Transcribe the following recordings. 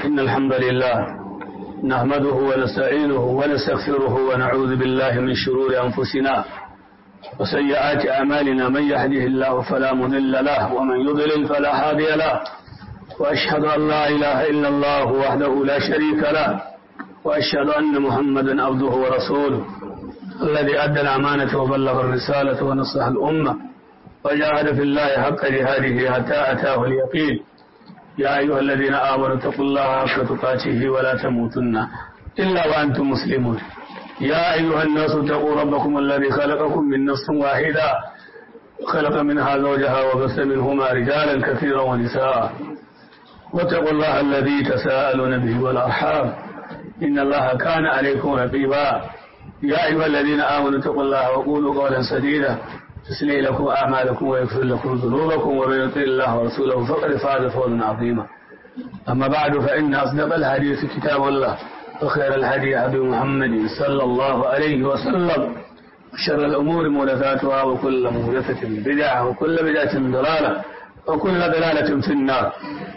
إن الحمد لله نحمده ونستعينه ونستغفره ونعوذ بالله من شرور أنفسنا وسيئات أعمالنا من يهده الله فلا مضل له ومن يضلل فلا هادي له وأشهد أن لا إله إلا الله وحده لا شريك له وأشهد أن محمدا عبده ورسوله الذي أدى الأمانة وبلغ الرسالة ونصح الأمة وجاهد في الله حق جهاده حتى أتاه اليقين يا أيها الذين آمنوا اتقوا الله حق تقاته ولا تموتن إلا وأنتم مسلمون يا أيها الناس اتقوا ربكم الذي خلقكم من نفس واحدة خلق منها زوجها وبث منهما رجالا كثيرا ونساء واتقوا الله الذي تساءلون به والأرحام إن الله كان عليكم رقيبا يا أيها الذين آمنوا اتقوا الله وقولوا قولا سديدا تسلي لكم أعمالكم ويغفر لكم ذنوبكم ومن يطع الله ورسوله فقد فاز فوزا عظيما أما بعد فإن أصدق الحديث كتاب الله وخير الهدي هدي محمد صلى الله عليه وسلم وشر الأمور محدثاتها وكل محدثة بدعة وكل بدعة ضلالة وكل ضلالة في النار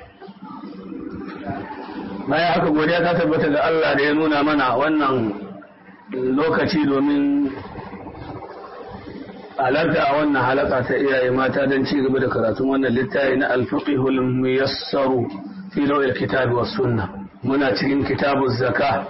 ما ya haka godiya ta tabbata ga Allah da ya nuna mana wannan lokaci domin halarta a wannan halaka ta iyaye mata don ci gaba da karatun wannan littafi na alfiqhul muyassaru fi lawil kitabi was sunna muna cikin kitabuz zaka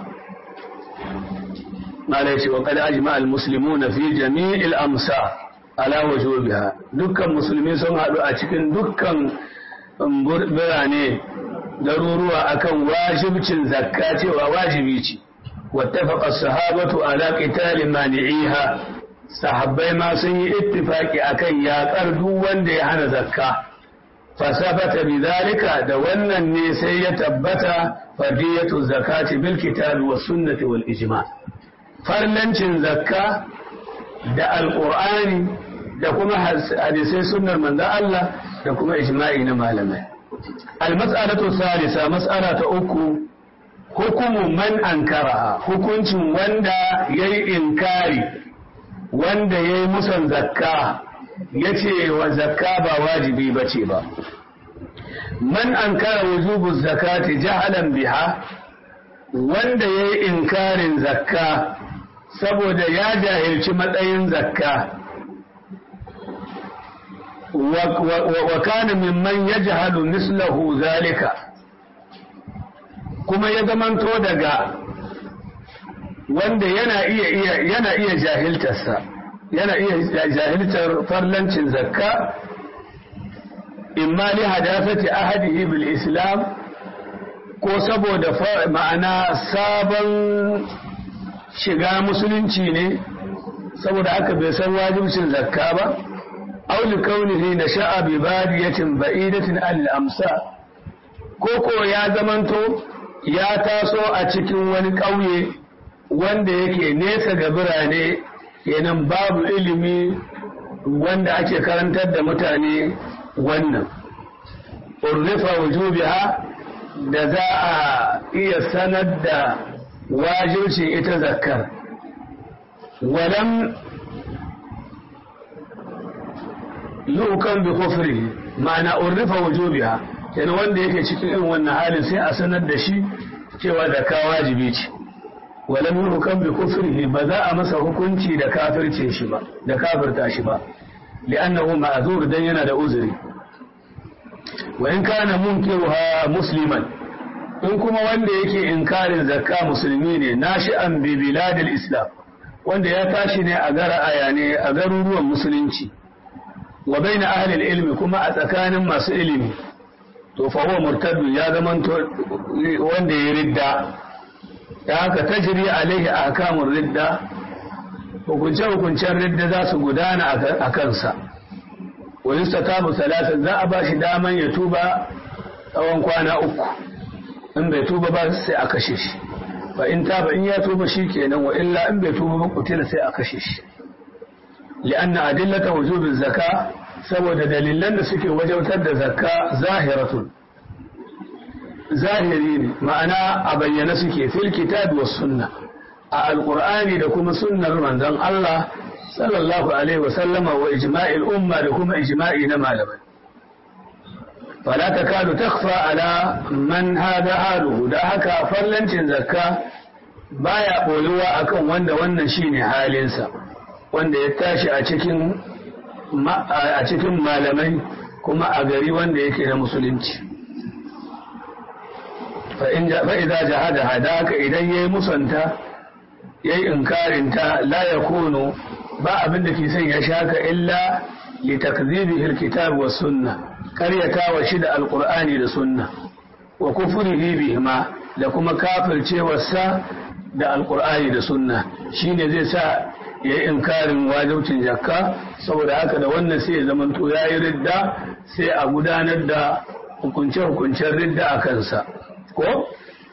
mala yace wa qad ajma al muslimuna fi jami'il amsa ala wujubiha dukkan musulmi sun hadu a cikin dukkan birane garuruwa akan wajibcin zakka cewa wajibi ce wattafaqa as-sahabatu ala qitali mani'iha sahabbai ma sun yi ittifaki akan yaƙar duk wanda ya hana zakka fasabata bidhalika da wannan ne sai ya tabbata fardiyatu zakati bil kitabi was sunnati wal ijma farlancin zakka da alqur'ani da kuma hadisai sunnar manzo Allah da kuma ijma'i na malamai al mas'alatu thalitha mas'ala ta uku hukumu man ankara hukuncin wanda yayi inkari wanda ya yi musan zakka ya ce wa zakka ba wajibi ba ce ba man an kara wujubu zakati jahalan biha wanda ya yi inkarin zakka saboda ya jahilci matsayin zakka wa kana mimman ya jahalu mislahu zalika kuma ya zamanto daga wanda yana iya yana iya jahiltarsa yana iya jahiltar farlancin zakka imma li hadafati ahadihi bil islam ko saboda ma'ana sabon shiga musulunci ne saboda haka bai san wajibcin zakka ba aw li kaunihi nasha'a bi badiyatin ba'idatin al amsa ko ko ya zamanto ya taso a cikin wani ƙauye wanda yake nesa ga birane kenan babu ilimi wanda ake karantar da mutane wannan urrifa wujubiha da za a iya sanar da wajibcin ita zakkar walam yukan bi kufri ma'ana urrifa wujubiha kenan wanda yake cikin irin wannan halin sai a sanar da shi cewa zakka wajibi ce walam yuhkam bi kufrihi ba za a masa hukunci da kafirce shi ba da kafirta shi ba li'annahu ma'zur dan yana da uzuri wa in kana munkiruha musliman in kuma wanda yake inkarin zakka musulmi ne nashi'an bi biladil islam wanda ya tashi ne a gara ayane a garuruwan musulunci wa baina ahli ilmi kuma a tsakanin masu ilimi to fa huwa murtad ya zamanto wanda ya ridda da haka tajiri alaihi ahkamun ridda hukunce-hukuncen ridda za su gudana a kansa wani satabu salatin za a ba shi daman ya tuba tsawon kwana uku in bai tuba ba sai a kashe shi fa in taba in ya tuba shi kenan wa illa in bai tuba ba kutila sai a kashe shi li'anna adillata wujubin zaka saboda dalilan da suke wajautar da zakka zahiratun zahiri ne ma'ana a bayyana suke fil kitab was sunna a alqur'ani da kuma sunnar manzon Allah sallallahu alaihi wa sallama wa ijma'il umma da kuma ijma'i na malamai fala takadu takhfa ala man hada haluhu da haka fallancin zakka baya boyuwa akan wanda wannan shine halinsa wanda ya tashi a cikin a cikin malamai kuma a gari wanda yake da musulunci fa'iza jahada hadaka idan ya yi musanta ya yi inkarinta la ya kono ba abin da ke son ya shaka illa li takzibi alkitab wa sunna karyata wa shi da alqur'ani da sunna wa kufrihi bihima da kuma kafircewarsa da alqur'ani da sunna shine zai sa ya yi inkarin wajibcin jakka saboda haka da wannan sai ya zamanto ya yi ridda sai a gudanar da hukunce-hukuncen ridda a kansa ko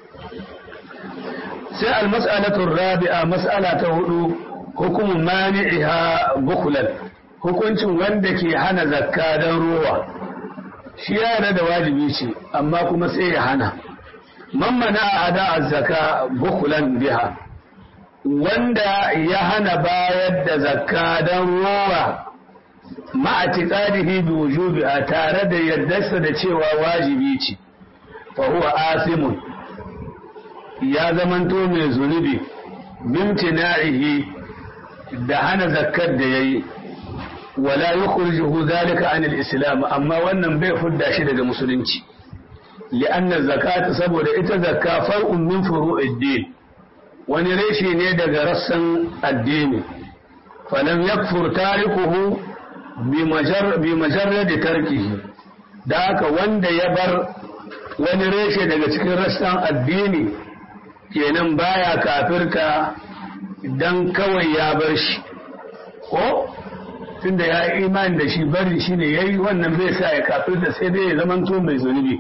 sai almas'alatun rabi'a mas'ala ta hudu hukumin mani'iha bukulan hukuncin wanda ke hana zakka don ruwa shi ya da wajibi ce amma kuma sai ya hana man mana ada zakka bukulan biha wanda ya hana bayar da zakka don ruwa ma'atiqadihi bi wujubiha tare da yardarsa da cewa wajibi ce fa huwa asimun ya zamanto mai zunubi bimtina'ihi da hana zakkar da yayi wala yukhrijuhu zalika an al-islam amma wannan bai fudda shi daga musulunci li'anna zakata saboda ita zakka far'un min furu'id din wani reshe ne daga rassan addini falam yakfur tarikuhu bi majarrad tarkihi da haka wanda ya bar wani reshe daga cikin rassan addini kenan baya kafirta dan kawai ya bar shi ko tunda ya yi imani da shi bari shi ne yayi wannan bai sa ya kafirta sai dai ya zamanto mai zunubi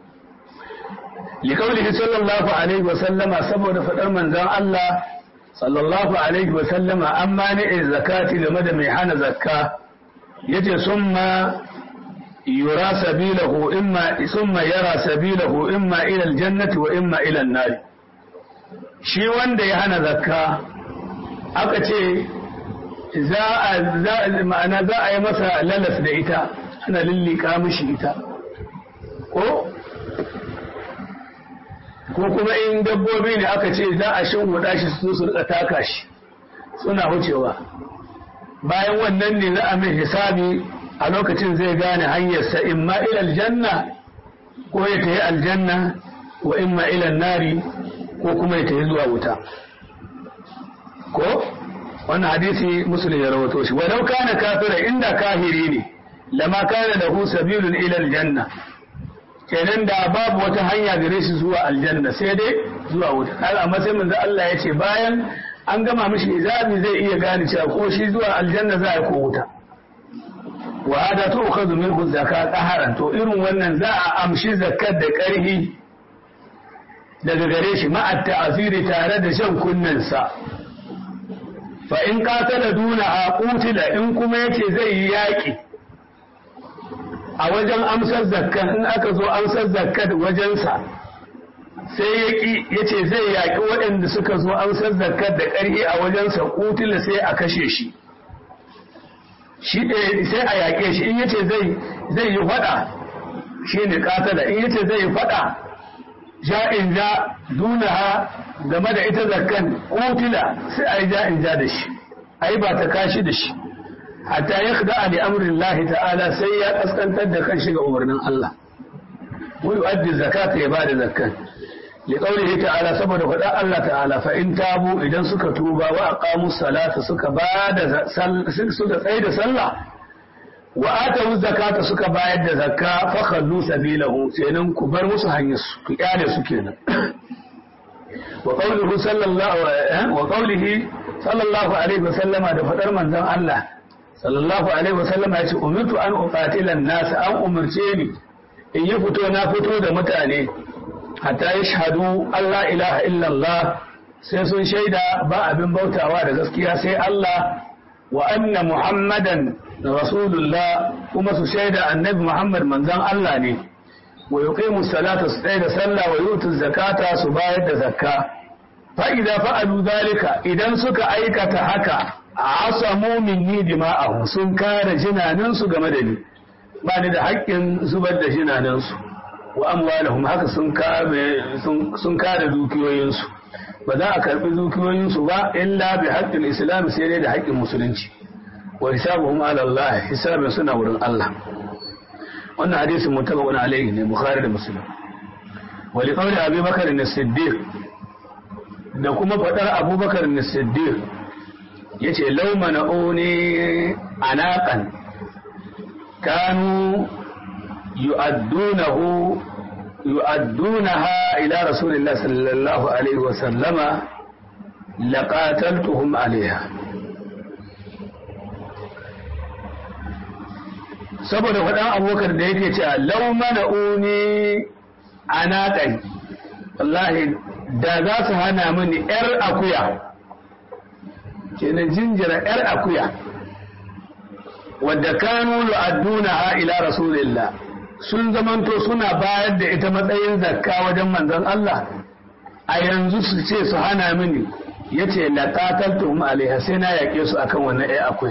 لقوله صلى الله عليه وسلم سبب فدر منزان الله صلى الله عليه وسلم أما نئ الزكاة لمدى ميحان زكاة يجي ثم يرى سبيله إما ثم يرى سبيله إما إلى الجنة وإما إلى النار shi wanda ya hana zakka aka ce za a ma'ana za a yi masa lalas da ita ana lillika mishi ita ko ko kuma in dabbobi ne aka ce za a shinguda shi su su rika taka shi suna wucewa bayan wannan ne za a mai hisabi a lokacin zai gane hanyarsa imma ila aljanna ko ya tafi aljanna wa imma ila nari ko kuma ya tafi zuwa wuta ko wannan hadisi muslim ya rawato shi walau kana kafira inda kahiri ne lama kana lahu sabilun ila aljanna kenan da babu wata hanya gare shi zuwa aljanna sai dai zuwa wuta har amma sai manzo Allah ya ce bayan an gama mishi izabi zai iya gane cewa ko shi zuwa aljanna za a ko wuta wa hada to ukhadhu minhu zakat qaharan to irin wannan za a amshi zakat da karhi daga gare shi ma'a ta'aziri tare da shan kunnen sa fa in qatala duna aqutila in kuma yace zai yi yaki a wajen amsar zakkan in aka zo amsar zakkat wajensa sai ya ƙi ya ce zai yaƙi waɗanda suka zo amsar zakkat da ƙarfi a wajensa kutila sai a kashe shi shi sai a yaƙe shi in yace zai zai yi faɗa shi ne ƙatala in yace zai yi faɗa ja'in ja dunaha game da ita zakkan kutila sai a yi ja'in ja da shi a yi ba ta kashi da shi hatta ya khda li amri Allah ta'ala sai ya kaskantar da kan shiga umarnin Allah wa yu'addi zakata ya bada zakkan li qawlihi ta'ala saboda faɗa Allah ta'ala fa in tabu idan suka tuba wa aqamu salata suka bada suka tsaye da sallah wa atu zakata suka bayar da zakka fa khallu sabilahu kenan ku bar musu hanyar su ku kyale su kenan wa qawluhu sallallahu wa qawlihi sallallahu alaihi wa sallama da fadar manzon Allah sallallahu alaihi wasallam ya ce umirtu an uqatila nas an umarce ni in yi fito na fito da mutane hatta yashhadu Allah ilaha illallah sai sun shaida ba abin bautawa da gaskiya sai Allah wa anna muhammadan rasulullah kuma su shaida annabi muhammad manzon Allah ne wa yuqimu salata su tsaya da sallah wa yutu zakata su bayar da zakka fa idza fa'alu zalika idan suka aikata haka asamu minni dima'ahum sun kare jinaninsu game da ni ba ni da haƙƙin zubar da jinanansu wa amwalahum haka sun kame sun kare dukiyoyinsu ba za a karbi dukiyoyinsu ba illa bi haqqil islam sai dai da haƙƙin musulunci wa hisabuhum ala Allah hisabin suna wurin Allah wannan hadisin mutabaqun alayhi ne bukhari da muslim wa li qawli abi bakr as-siddiq da kuma fadar abubakar as-siddiq yace law mana'uni anaqan kanu يؤدونه يؤدونها إلى رسول الله صلى الله عليه وسلم لقاتلتهم عليها saboda faɗan abokar da yake cewa lau mana uni a naƙai wallahi da za su hana mini ‘yar akuya kenan jinjira ‘yar akuya wadda kanu lu'adduna ha ila rasulillah sun zamanto suna bayar da ita matsayin zakka wajen manzon Allah a yanzu su ce su hana mini ya ce laƙataltuhum alaiha sai na yaƙe su akan wannan ɗaya akwai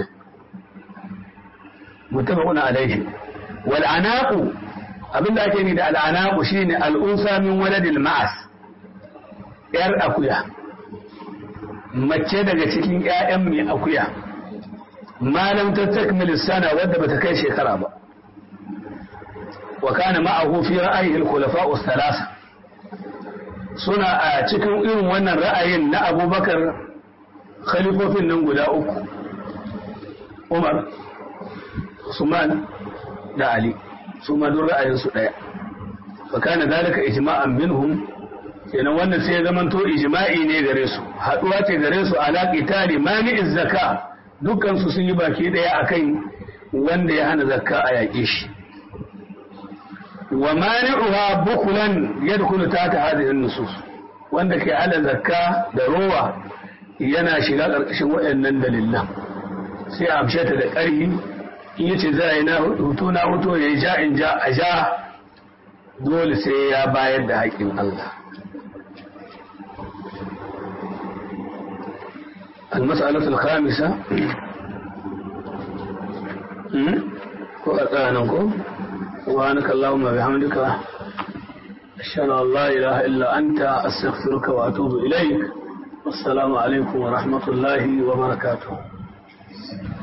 mutabaquna alaihi wal anaqu abinda ake ni da al anaqu shine al unsa min waladil ma'as yar akuya mace daga cikin ƴaƴan mai akuya malam ta takmil sana wadda bata kai shekara ba wa kana ma'ahu fi ra'ayi al-khulafa'u thalatha suna a cikin irin wannan ra'ayin na Abubakar khalifofin nan guda uku Umar Usman da Ali su ma duk ra'ayin su daya fa kana dalika ijma'an minhum kenan wannan sai ya zamanto ijma'i ne gare su haduwa ce gare su ala qitali mani'iz zakka dukkan su sun yi baki daya akan wanda ya hana zakka a yaƙe shi wa mani'uha bukulan yadkhulu tahta hadhihi an-nusus wanda ke ala zakka da rowa yana shiga karkashin waɗannan dalilan sai a amshe ta da ƙarfi in yace za yi na hutu na hutu ya ja in ja a ja dole sai ya bayar da haƙƙin Allah المسألة الخامسة وأتانكم سبحانك اللهم بحمدك أشهد أن لا إله إلا أنت أستغفرك وأتوب إليك والسلام عليكم ورحمة الله وبركاته